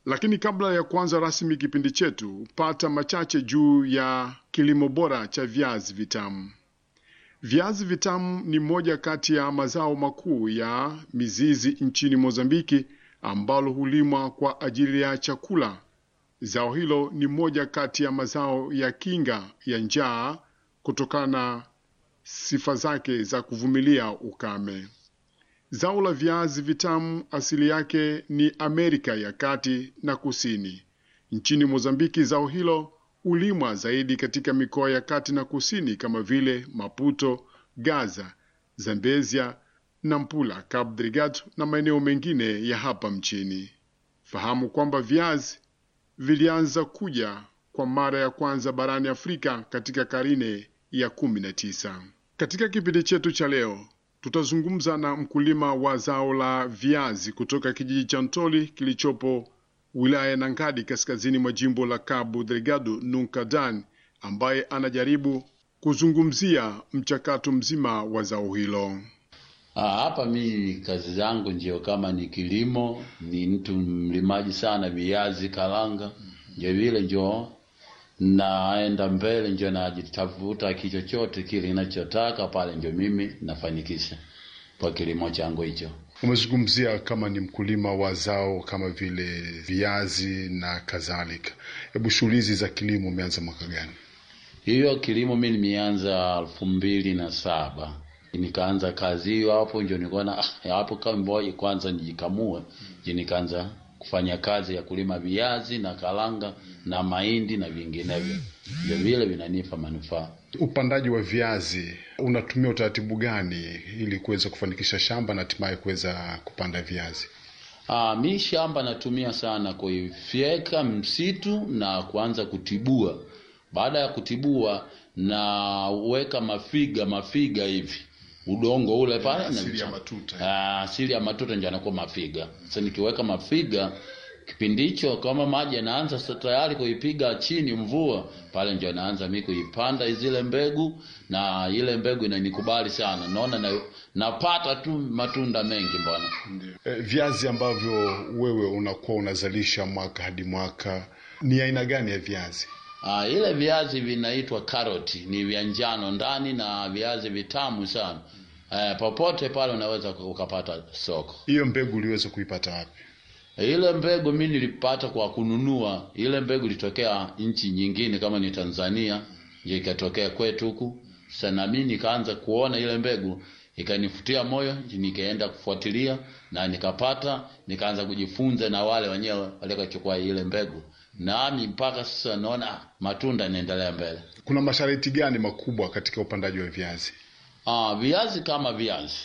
Lakini kabla ya kuanza rasmi kipindi chetu, pata machache juu ya kilimo bora cha viazi vitamu. Viazi vitamu ni moja kati ya mazao makuu ya mizizi nchini Mozambiki ambalo hulimwa kwa ajili ya chakula. Zao hilo ni moja kati ya mazao ya kinga ya njaa kutokana na sifa zake za kuvumilia ukame. Zao la viazi vitamu asili yake ni Amerika ya Kati na Kusini. Nchini Mozambiki, zao hilo hulimwa zaidi katika mikoa ya kati na kusini kama vile Maputo, Gaza, Zambezia, Nampula, Cabo Delgado na maeneo mengine ya hapa mchini. Fahamu kwamba viazi vilianza kuja kwa mara ya kwanza barani Afrika katika karne ya kumi na tisa. Katika kipindi chetu cha leo tutazungumza na mkulima wa zao la viazi kutoka kijiji cha Ntoli kilichopo wilaya ya Nangadi kaskazini mwa jimbo la Cabo Delgado Nuncadan, ambaye anajaribu kuzungumzia mchakato mzima wa zao hilo. Ah, hapa mi kazi zangu ndio kama ni kilimo, ni mtu mlimaji sana, viazi karanga, ndio vile ndio naenda mbele, ndio najitafuta kichochote kile ninachotaka pale, ndio mimi nafanikisha kwa kilimo changu hicho. Umezungumzia kama ni mkulima wa zao kama vile viazi na kadhalika. Hebu shughuli hizi za kilimo umeanza mwaka gani? Hiyo kilimo mi nimeanza elfu mbili na saba nikaanza kazi hiyo hapo, ndio nikaona ah, hapo kama ngoja kwanza nijikamue, ndio nikaanza kufanya kazi ya kulima viazi na karanga na mahindi na vinginevyo, ndio vile vinanipa manufaa. Upandaji wa viazi unatumia utaratibu gani ili kuweza kufanikisha shamba na hatimaye kuweza kupanda viazi? Ah, mi shamba natumia sana kuifyeka msitu na kuanza kutibua. Baada ya kutibua, naweka mafiga mafiga hivi udongo ule pale Asili na ya matuta. Ah, asili ya matuta ndio anakuwa mafiga. Sasa nikiweka mafiga kipindi hicho kama maji yanaanza sasa tayari kuipiga chini mvua pale, ndio naanza mimi kuipanda zile mbegu, na ile mbegu inanikubali sana, naona na, napata tu matunda mengi bwana. E, viazi ambavyo wewe unakuwa unazalisha mwaka hadi mwaka ni aina gani ya viazi? Ah, ile viazi vinaitwa karoti, ni vya njano ndani na viazi vitamu sana. Eh, popote pale unaweza ukapata soko. Hiyo mbegu uliweza kuipata wapi? Ile mbegu mi nilipata kwa kununua. Ile mbegu ilitokea nchi nyingine kama ni Tanzania, ndio ikatokea kwetu huku. Sasa na mimi nikaanza kuona ile mbegu ikanifutia moyo, nikaenda kufuatilia na nikapata, nikaanza kujifunza na wale wenyewe waliochukua ile mbegu, nami mpaka sasa naona ah, matunda yanaendelea mbele. Kuna masharti gani makubwa katika upandaji wa viazi? Ah, viazi kama viazi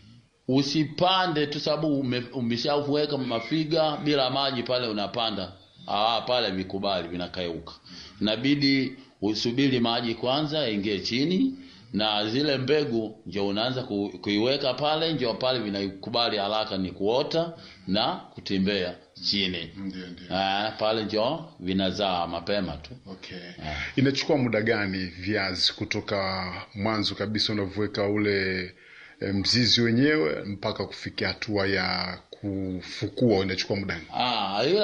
usipande tu sababu ume- umeshaweka mafiga bila maji pale unapanda ah, pale vikubali vinakauka. Inabidi usubiri maji kwanza yaingie chini, na zile mbegu ndio unaanza ku, kuiweka pale, ndio pale vinakubali haraka ni kuota na kutembea chini. Ndio, ndio. Ah, pale ndio vinazaa mapema tu. Okay. Inachukua muda gani viazi kutoka mwanzo kabisa unavyoweka ule e, mzizi wenyewe mpaka kufikia hatua ya kufukua inachukua muda gani? Ah, ile